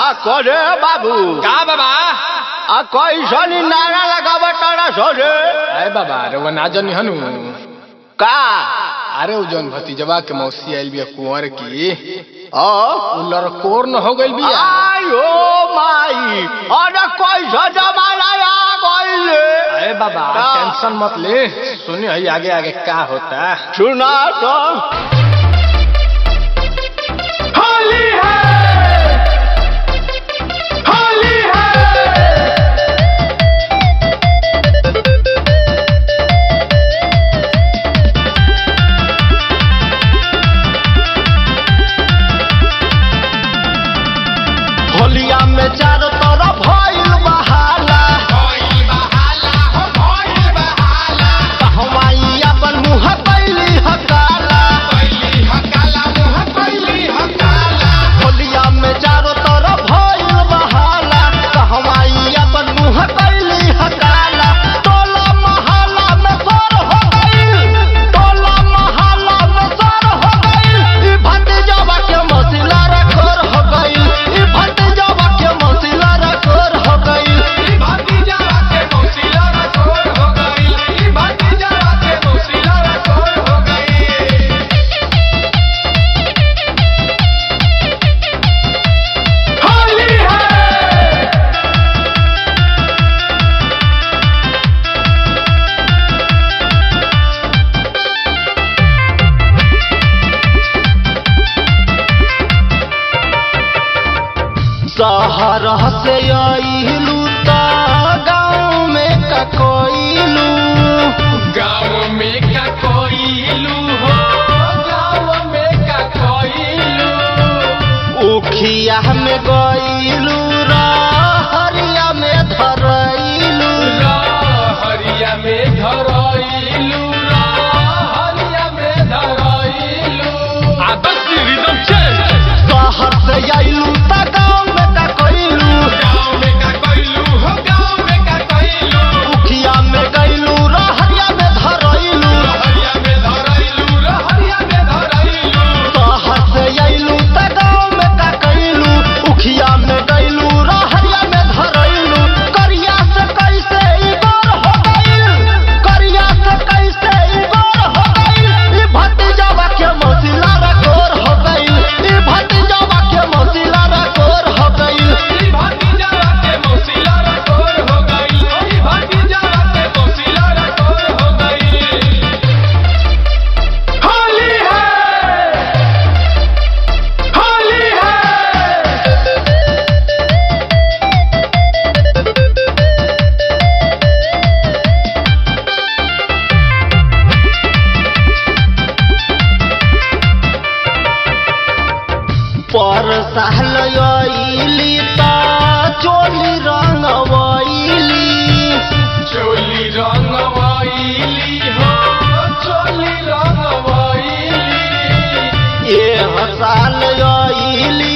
आ करे बाबू का बाबा आ कैसनी नारा लगाव तारा सोरे अरे बाबा रे वो ना जनी हनु का अरे उ जौन भतीजवा के मौसी आइल बिया कुंवर की ओ उ लड़कोर न हो गइल बिया आयो माई अरे कैसा जमाना आ गइले अरे बाबा का? टेंशन मत ले सुनी हई आगे आगे का होता सुना तो होली है होली है होलिया में चारों तरफ भइल बहाला कहवाई अपन मुंह कैली हकाला होलिया में चारों तरफ भइल बहाला कहवाई अपन मुंह कैली हकाला टोला मोहल्ला में सर हो गइल टोला मोहल्ला में सर हो गइल ई भतीजवा के मसिला रे खोर हो गइल ई भतीजवा के मसिला रे खोर हो गइल शहर से अइलू त गाँव में का कोइलू गाँव में का कोइलू हो गाँव में का कोइलू उखिया में गइलू रहरिया में धरइलू हरिया में धरइलू हरिया में धरइलू आदर्श रिदम चेंज शहर से अइलू त गाँव में का कोइलू गाँव में का कोइलू हो गाँव में का कोइलू उखिया में गइलू रहरिया में धरइलू हरिया में धरइलू हरिया में धरइलू शहर से अइलू त गाँव में का कइलू उखिया में गइलू रहरिया में धरइलू करिया से कैसे ई गोर हो गइल करिया से कैसे ई गोर हो गइल ई भतीजवा के मसिला रे गोर हो गइल ई भतीजवा के मसिला रे गोर हो गइल ई भतीजा के मौसिला रे तोर हो गई ई भतीजा के मौसिला रे तोर हो गई होली है होली है पर साल अइली त चोली रंगवइली चोली रंगवाइली हो चोली रंगवाइली ए साल अइली